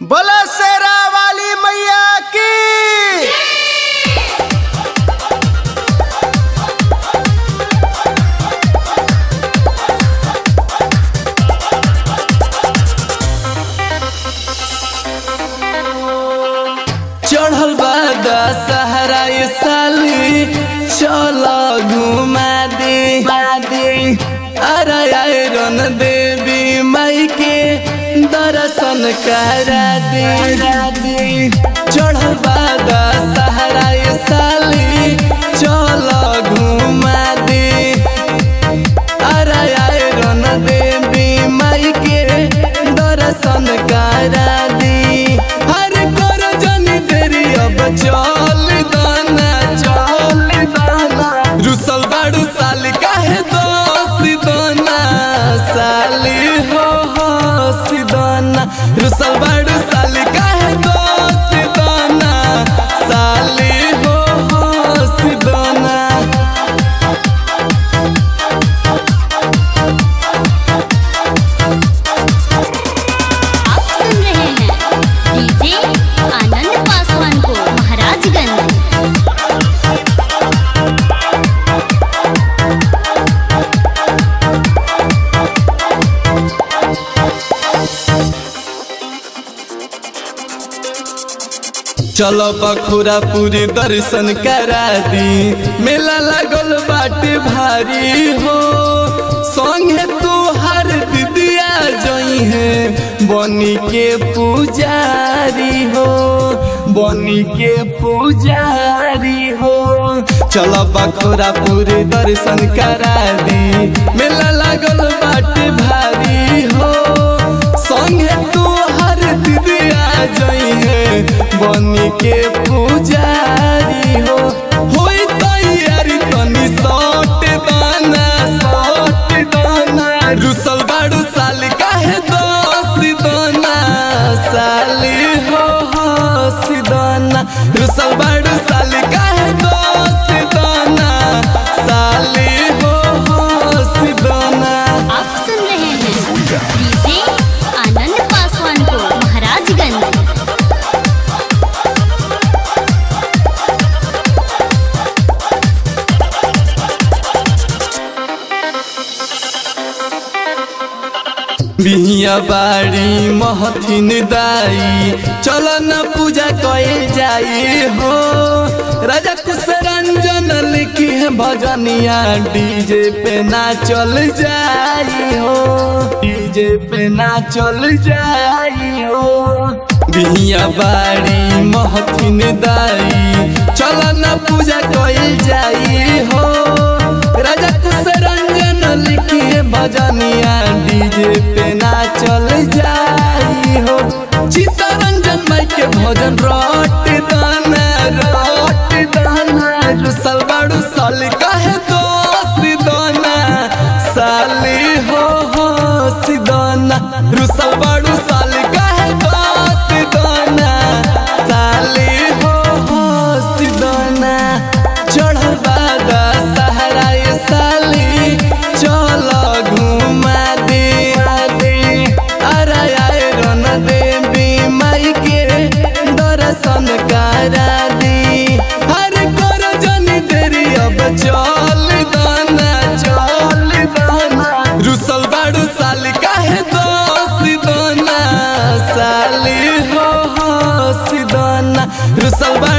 बोला शेरा वाली मैया की चढ़ल बा सहरा साली चलो घुमा दे अरे आयरन देवी माई के दर्शन करा दे चढ़ल बा सहरा साली चलो घुमा दे अरे आयरन देवी माई के दर्शन करा दी हर कर जन तेरी अब चल दाना चल दाना रुसल बाड़ू साल काहे दोस्त दाना साली हो हो सिदाना रुसल बाड़ू साल काहे दोस्त दाना साली हो हो सिदाना आप सुन रहे हैं डीजे आनंद पासवान को महाराजगंज चलो बखुरा पूरी दर्शन करा दी मेला लगल बाटे भारी हो संगे तू हर दिदिया जई है बनी के पुजारी हो बनी के पुजारी हो चलो बखुरा पूरी दर्शन करा दी मेला लगल बाटे भारी हो संगे तू हर दिदिया जई है बनी के पुजारी हो होई तैयारी तनी सट दाना सट दाना रुसल बाड़ू साल काहे दोस्त दाना साली हो हो सिदाना रुसल बाड़ू साल काहे दोस्त दाना साली हो हो सिदाना आप सुन रहे हैं डीजे आनंद पासवान को महाराजगंज बिहिया बाड़ी महथिन दाई चल न पूजा कइल जाई हो राजा कुश रंजन लिखी है भजनिया डीजे पे ना चल जाई हो डीजे पे ना चल जाई हो बिहिया बाड़ी महथिन दाई चल न पूजा कइल जाई हो राजा कुश रंजन लिखी है भजनिया डीजे पे ना चल जाई हो चित्तरंजन माई के भजन रट दाना रट दाना रुसल बाड़ू साल काहे दोस्त दाना साली हो हो सिदाना रुसल बाड़ू साल काहे दोस्त दाना साली हो हो सिदाना चढ़ल बादा सहरा ये साली चलो घुमा दे अरे आयरन देवी माई के दर्शन करा दी हर कर जन देरी अब चल दाना चल दाना रुसल बाड़ू साल काहे दोस्त दाना साली हो हो सिदाना रुसल बाड़ू